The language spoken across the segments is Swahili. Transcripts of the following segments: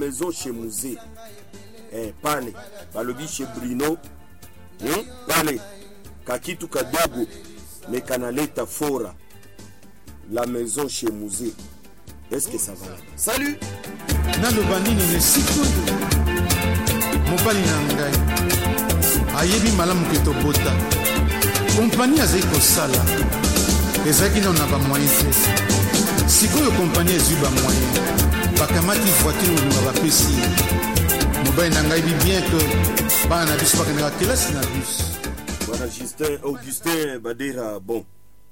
maison chez musée eh, pale balobi chez Bruno hmm? pale kakitu kadogo me kanaleta fora la maison chez musée est-ce que ça va là salut naloba nini na esika oyo mobali na ngai ayebi malamu ke tobota kompani azali kosala ezalaki nano na bamoyen te sikoyo kompani ezwi bamoyen bakamati voiture olinga bapesi ye mobali na ngai bi bien ke bana na biso bakendaka kelasi na biso bwana Justin Augustin Badera bon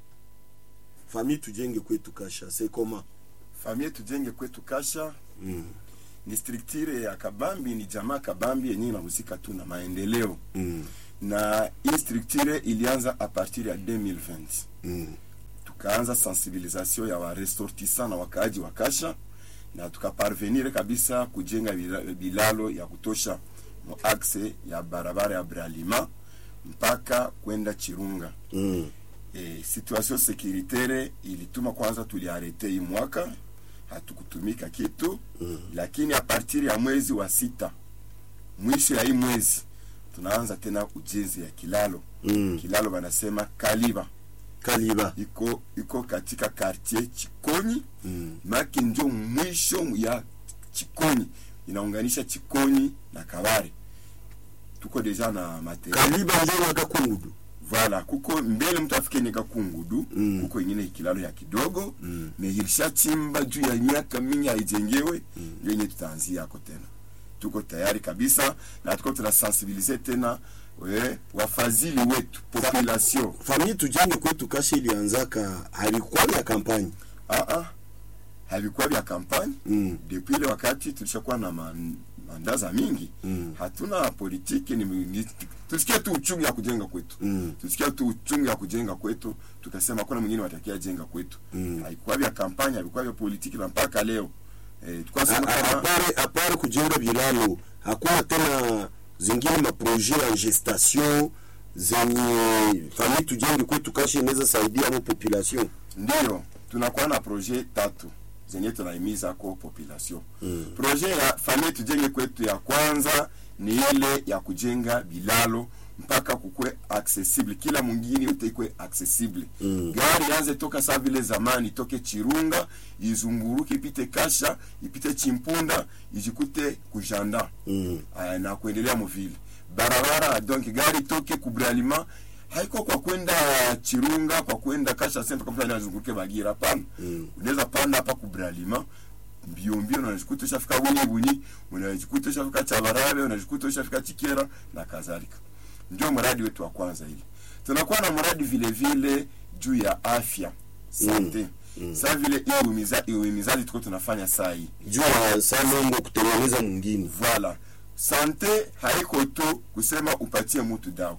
famille tujenge kwetu kasha c'est comment famille tujenge kwetu kasha mm. ni structure ya kabambi ni jamaa kabambi yenye inahusika tu na maendeleo mm. na hii structure ilianza a partir ya 2020 Mm. tukaanza sensibilisation ya waressortissant na wakaaji wa kasha na tukaparvenir kabisa kujenga bila- bilalo ya kutosha mo axe ya barabara ya bralima mpaka kwenda chirunga Mm. e, situation securitaire ilituma kwanza tuliarete hii mwaka hatukutumika kitu mm. lakini a partir ya mwezi wa sita mwisho ya hii mwezi tunaanza tena ujenzi ya kilalo Mm. kilalo wanasema kaliba Kaliba iko iko katika quartier Chikonyi mm. maki ndio mwisho ya Chikonyi inaunganisha Chikonyi na Kabare. Tuko deja na material Kaliba njo wakakungudu Voilà, kuko mbele mtu afike nika kungudu Mm. kuko ingine kilalo ya kidogo Mm. me ilishachimba juu ya miaka mingi haijengewe mm. yenye tutaanzia yako tena tuko tayari kabisa na tuko tunasensibilize tena we, wafadhili wetu population famille tujenge kwetu kasha ilianzaka halikuwa ya kampani ah, ah, havikuwa vya kampani Mm. depuis ile wakati tulishakuwa na man, mandaza mingi Mm. hatuna politiki ni, ni, tusikia tu uchungu ya kujenga kwetu Mm. tusikia tu uchungu ya kujenga kwetu tukasema kuna mwingine watakia jenga kwetu Mm. haikuwa vya kampani havikuwa vya politiki na mpaka leo eh, tukasema A- a- kama apare apare kujenga bilalo hakuna tena zingine maproje ya gestation zenye famille tujenge kwetu kasha inaweza saidia mo population ndio tunakuwa na projet tatu zenye tunaimiza ko population mm. projet ya famille tujenge kwetu ya kwanza ni ile ya kujenga bilalo mpaka kukwe accessible kila mwingine yote ikwe accessible mm. gari yanze toka saa vile zamani itoke chirunga izunguruke ipite kasha ipite chimpunda ijikute kujanda Mm. Aya, na kuendelea muvile barabara donc gari toke kubralima haiko kwa kwenda chirunga kwa kwenda kasha sempa kama anazunguke bagira hapana mm. unaweza panda hapa kubralima mbio mbio unajikuta ushafika buni buni unajikuta ushafika chabarabe unajikuta ushafika chikera na kadhalika ndio mradi wetu wa kwanza ile tunakuwa na mradi vile vile juu ya afya sante mm. saa vile hiyo uhimiza- uhimizaji tuko tunafanya saa hii juu ya salongo kutengeneza mwingine voilà sante haiko tu kusema upatie mtu dawa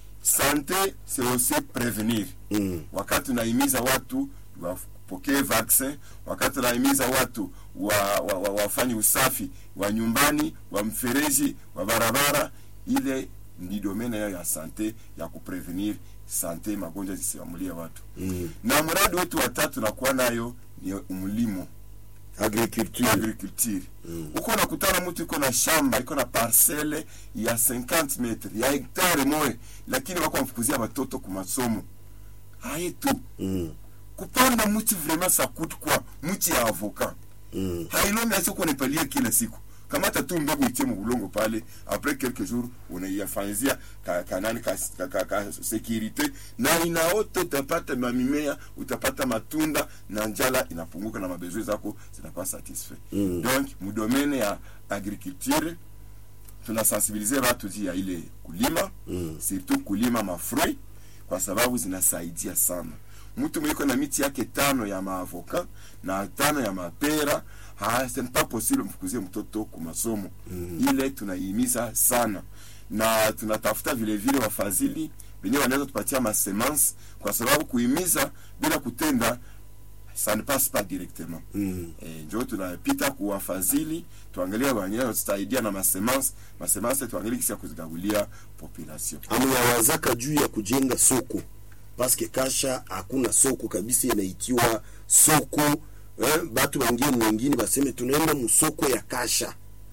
sante c'est aussi prévenir Mm. wakati unahimiza watu wapokee vaccin wakati unahimiza watu wa, wa, wa, wafanye usafi wa nyumbani wa mfereji wa barabara ile ni domene yayo ya sante ya kuprevenir sante magonjwa zisiamulie watu Mm. na mradi wetu watatu nakuwa nayo ni mlimo agriculture agriculture uko nakutana mtu iko na shamba iko na parcele ya 50 metre ya hektare moye lakini wako wamfukuzia watoto ku masomo haye tu Mm. kupanda mti vraiment ça coûte quoi mti ya avocat Mm. hailomi asiko unapalia kila siku kamata tu mbegu itie mubulongo pale après quelques jours unaiyafanyizia ka, kanani ka, ka, ka, ka securite na inaota utapata mamimea utapata matunda na njala inapunguka na mabezwe zako zinakuwa satisfait Mm. donc mudomene ya agriculture tunasensibilize watu juu ya ile kulima Mm. surtout kulima mafruit kwa sababu zinasaidia sana mtu mwiko na miti yake tano ya maavoka na tano ya mapera ha, c'est pas possible mfukuzie mtoto ku masomo mm. ile tunaihimiza sana na tunatafuta vile vile wafadhili wenyewe wanaweza tupatia masemance kwa sababu kuhimiza bila kutenda ça ne passe pas directement Mm. e, njo tunapita kuwafadhili tuangalie wenyewe watusaidia na masemance masemance tuangalie kisi ya kuzigabulia population amuyawazaka juu ya kujenga soko paske kasha hakuna soko kabisa inaitiwa soko eh, batu wengine wengine baseme tunaenda musoko ya kasha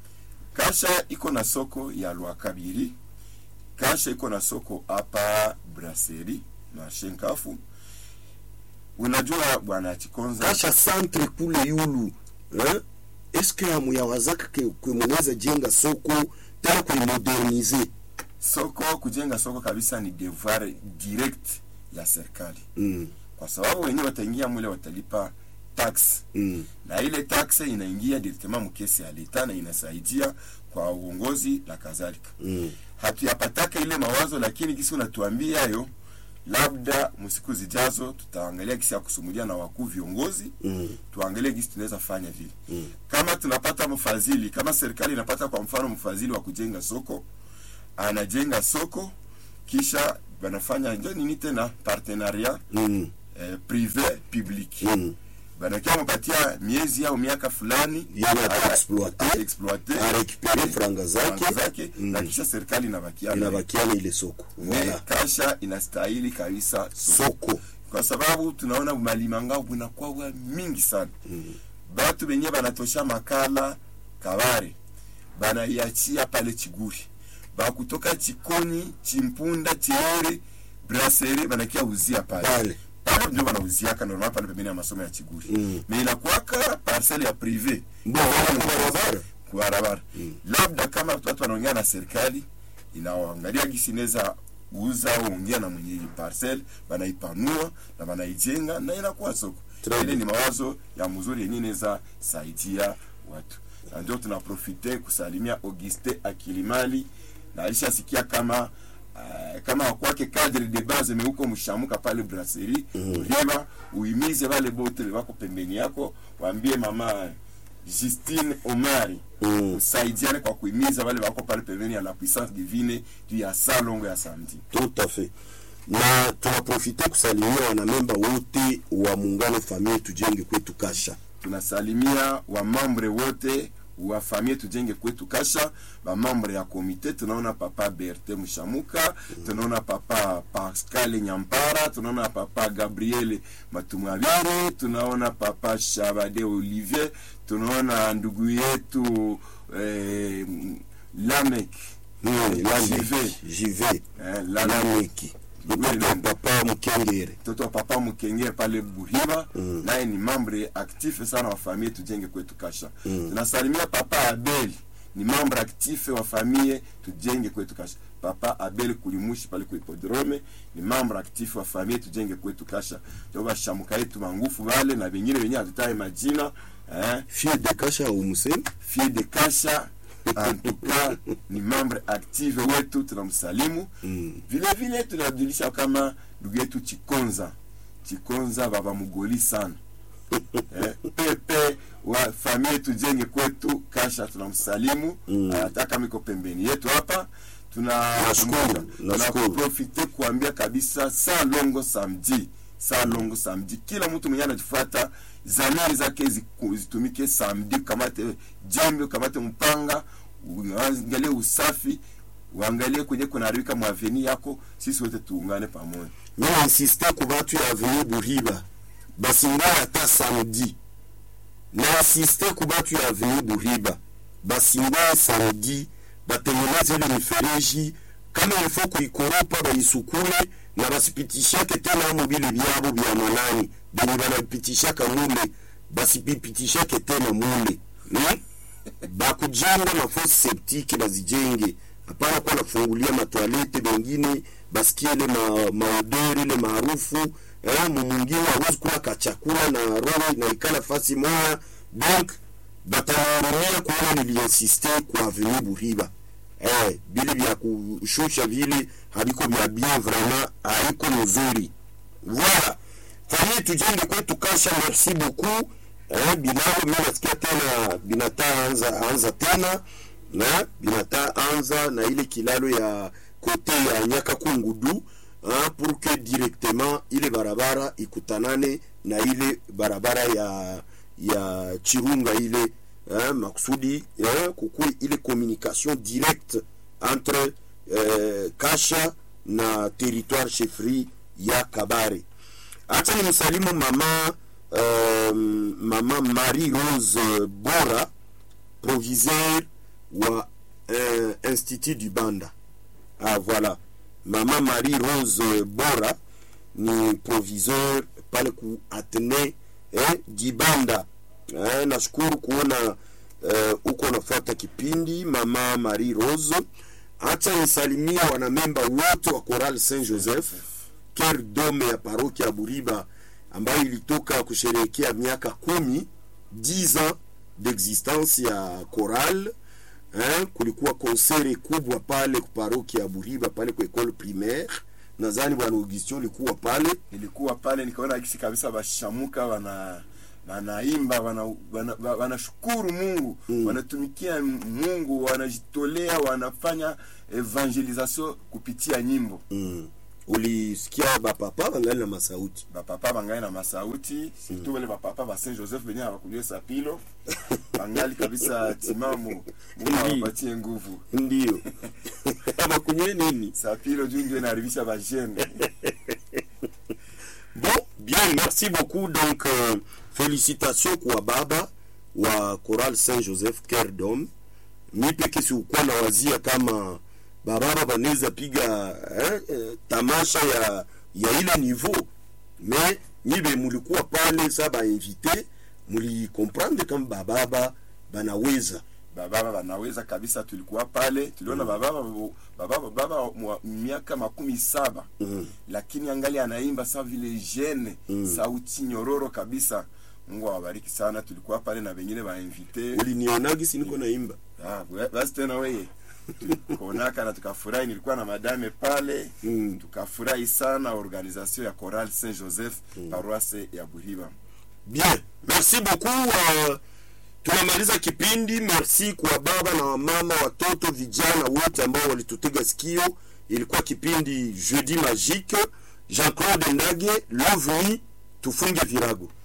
kasha iko na soko ya lwakabiri kasha iko na soko hapa braseri marshe nkafu unajua bwana chikonza kasha centre kule yulu eh? eske amuyawazaka ke, ke munaweza jenga soko tena kuimodernize soko kujenga soko kabisa ni devoir direct ya serikali mm. kwa sababu wenyewe wataingia mule watalipa tax mm. na ile tax inaingia directement mkesi ya leta na inasaidia kwa uongozi na kadhalika mm. hatuyapataka ile mawazo lakini kisi unatuambia yo labda msiku zijazo tutaangalia kisi ya kusumulia na wakuu viongozi mm. tuangalie kisi tunaweza fanya vile Mm. kama tunapata mfadhili kama serikali inapata kwa mfano mfadhili wa kujenga soko anajenga soko kisha banafanya njo nini tena partenariat mm. eh, privé public mm. banakia mpatia miezi au miaka fulani Yeye ataexploite. ataexploite, Arekipere eh, franga zake. franga zake Mm. na kisha serikali inabakia nayo. inabakiana ile soko Me, voilà. kasha inastahili kabisa soko. soko kwa sababu tunaona malimangao bunakuwa bwa mingi sana mm. batu benye banatosha makala kabare banaiachia pale chiguri bakutoka chikoni chimpunda chiere brasere banakia uzia pale pale pale ndio banauziaka normal pale pembeni ya masomo ya chiguri Mm. me inakuwaka parcele ya prive Ndio, wala kwa barabara. barabara Mm. labda kama watu wanaongea na serikali inawaangalia gisi inaweza uza au ongea na mwenye parcel banaipanua na banaijenga na inakuwa soko Très ile bien. ni mawazo ya mzuri yenye inaweza saidia watu na ndio tunaprofite kusalimia auguste akilimali na alishasikia kama Uh, kama wakwake cadre de base meuko mshamuka pale brasserie mm. riba uimize wale bote wako pembeni yako waambie mama Justine Omari Mm. usaidiane kwa kuimiza wale wako pale pembeni ya la puissance divine juu ya saa longo ya samedi tout à fait na tunaprofite kusalimia wanamemba wote wa muungano famille tujenge kwetu kasha tunasalimia wamambre wote wa famille tujenge kwetu kasha bamambre ya komite tunaona papa berte mshamuka tunaona papa pascal nyampara tunaona papa gabriel matumwabire tunaona papa shabade olivier tunaona ndugu yetu eh, lamek Jive. jive eh, lamek lameki Oui, papa, oui. papa mkengere mtoto wa papa mkenge pale buhiba Mm. naye ni membre actif sana wa famille tujenge kwetu kasha Mm. tunasalimia papa abel ni membre actif wa famille tujenge kwetu kasha papa abel kulimushi pale ku hipodrome ni membre actif wa famille tujenge kwetu kasha ndio bashamuka yetu mangufu bale na bengine benye hatutaye majina eh, fie de kasha umusemi fie de kasha en tout cas ni membre active wetu tunamsalimu Mm. vile vile tunajulisha kama ndugu yetu chikonza chikonza baba mgoli sana eh, pepe wa famille tujenge kwetu kasha tunamsalimu Mm. hata kama iko pembeni yetu hapa tuna Nashukuru, nashukuru. tunaprofite kuambia kabisa saa longo samedi saa longo samedi kila mtu mwenye anajifuata zamiri zake ziku- zitumike samedi ukamate jembe ukamate mpanga uangalie usafi uangalie kwenye kunaharibika mwaveni yako sisi wote tuungane pamoja mina insiste ku batu ya avenue buriba basingai ata samedi na insiste ku batu ya avenue buriba basingai samedi batengeneze ile mifereji kama ilifo kuikoropa baisukule na basipitishake tena amo bile byabo bya manani benye banapitishaka mule basipipitishake tena mule hmm? bakujenga mafosi septike bazijenge hapana kuwa nafungulia matoalete bengine basikie ile ma, maoderi ile maarufu eh, mumungine awezi kula kachakula na roho inaikala fasi moya donc batanihurumia kuona niliinsiste ku avenue Buhiba eh, bile vya kushusha vile habiko vya bien vraiment haiko mzuri voilà famille tujenge kwetu kasha merci beaucoup eh, binao mimi nasikia tena binata anza anza tena na binata anza na ile kilalo ya kote ya nyaka kungudu hein, pour que directement ile barabara ikutanane na ile barabara ya ya chirunga ile hein, makusudi hein, kukue ile communication directe entre eh, kasha na territoire chefferie ya kabare acha ni msalimu mama um, mama marie rose bora proviseur wa eh, institut du banda ah, voilà mama marie rose bora ni proviseur pale ku atene eh, dibanda eh, nashukuru kuona eh, uko nafuata kipindi mama marie rose acha nisalimia wanamemba wote wa coral saint joseph ker dome ya parokia ya buriba ambayo ilitoka kusherehekea miaka kumi 10 ans d'existence ya choral eh, kulikuwa konsere kubwa pale kuparokia ya buriba pale kwa ekole primaire nadhani bwana augustin ulikuwa pale nilikuwa pale nikaona gisi kabisa bashamuka wana wanaimba wanashukuru wana, wana wanashukuru mungu mm. wanatumikia mungu wanajitolea wanafanya evangelisation kupitia nyimbo mm. ulisikia bapapa bangali na masauti bapapa bangali na masauti surtout wale bapapa ba saint joseph benye abakulie sapilo bangali kabisa timamu mungu awapatie nguvu ndio abakunywe nini sapilo juu ndio inaharibisha bajene bon bien merci beaucoup donc euh, félicitations kwa baba wa choral saint joseph ker dom mi peke sikukuwa na wazia kama bababa banaweza piga eh, eh, tamasha ya ya ile niveau mais nyibe mulikuwa pale sa bainvite mulikomprendre kama bababa banaweza bababa banaweza kabisa tulikuwa pale tuliona bababa bababa baba wa miaka makumi saba mm. lakini angali anaimba sa vile jene Mm. sauti nyororo kabisa mungu awabariki sana tulikuwa pale na wengine bainvite ulinionagi si niko naimba Ah, we- basi tena weye tukonaka na tukafurahi nilikuwa na madame pale Mm. tukafurahi sana organisation ya choral saint joseph paroisse ya buhiba bien merci beaucoup uh, tunamaliza kipindi merci kwa baba na wamama watoto vijana wote ambao walitutega sikio ilikuwa kipindi jeudi magique jean claude ndage lovni tufunge virago